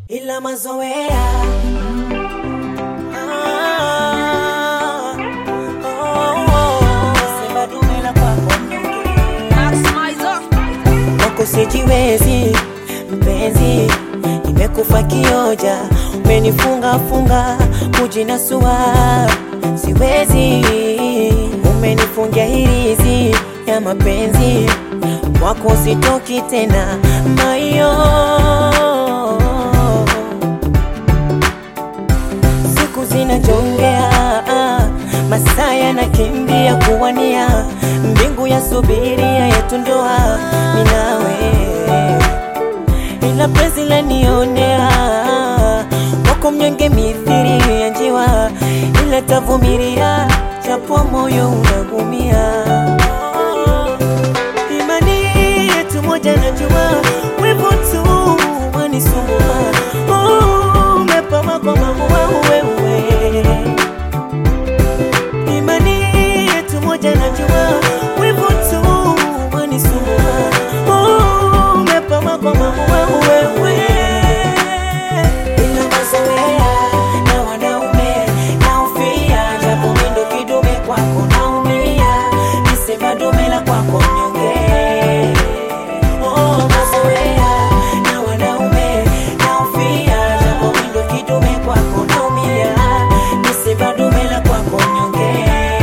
ila mazoea Ah, oh, oh, sema dume la kwako mnyonge. Wako sijiwezi mpenzi, nimekufa kioja, umenifunga funga kujinasua, siwezi, umenifungia hirizi ya mapenzi wako, sitoki tena mayo siku zinajongea, masaa yanakimbia kuwania, mbingu ya subiria yetu ndoa, minawe ila penzi lanionea, wako mnyonge mithiri ya njiwa, ila tavumilia, japo moyo unagumia. Imani yetu moja najua, wivu tu wanisumbua, Oh, umepama kwa maua wewe Imani yetu moja najua, wivu tu wanisumbua, Oh, umepama kwa maua wewe Ila mazoea na wanaume naufia, japo mimi ndo kidume kwako naumia, nisema dume la kwako mnyonge. Oh, mazoea na wanaume naufia, japo mimi ndo kidume kwako naumia, nisema dume la kwako mnyonge.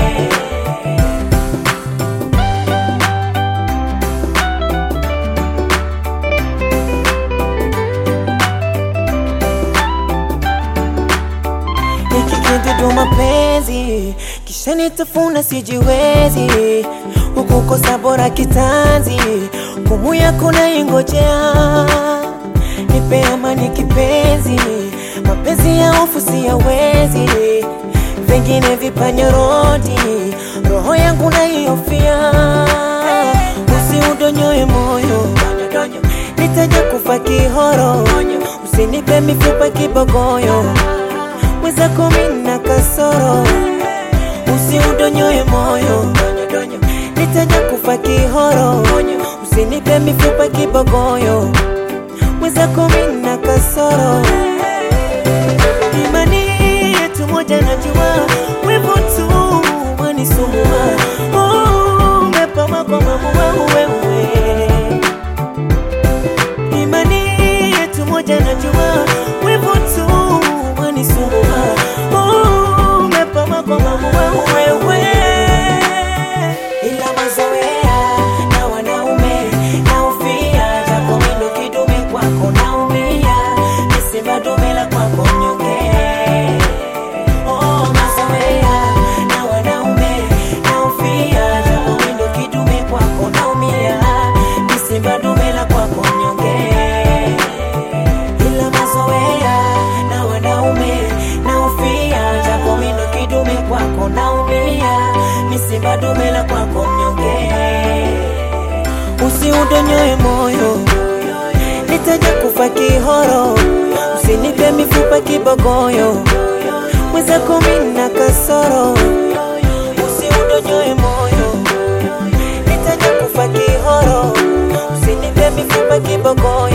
Hiki kidudu mapenzi kisha nitafuna sijiwezi, ukukosa bora kitanzi, kumu yako naingojea, nipe amani kipenzi, mapenzi ya hofu siyawezi, vingine vipanyorodi, roho yangu naihofia, usiudonyoe moyo nitaja kufa kihoro, usinipe mifupa kibogoyo mwenzako mina kasoro, usiudonyoe moyo, nitaja kufa kihoro, usinipe mifupa kibogoyo, mwenzako mina kasoro, imani yetu moja najua, wivu tu wanisumbua, Oh, umepama kwa maua wewe Imani yetu moja najua, wivu tu wanisumbua, Oh, umepama kwa maua wewe. Ila mazoea na wanaume naufia, japo mimi ndo kidume kwako naumia, nisema dume la kwako mnyonge. Oh, mazoea na wanaume naufia, japo mimi ndo kidume kwako naumia, nisema dume la kwako mnyonge ila mazoea na wanaume naufia, japo mimi ndo kidume kwako naumia, misiba dume la kwako mnyonge. Usiudonyoe moyo, nitaja kufa kihoro, usinipe mifupa kibogoyo, mwenzako mimi na kasoro. Usiudonyoe moyo, nitaja kufa kihoro, usinipe mifupa kibogoyo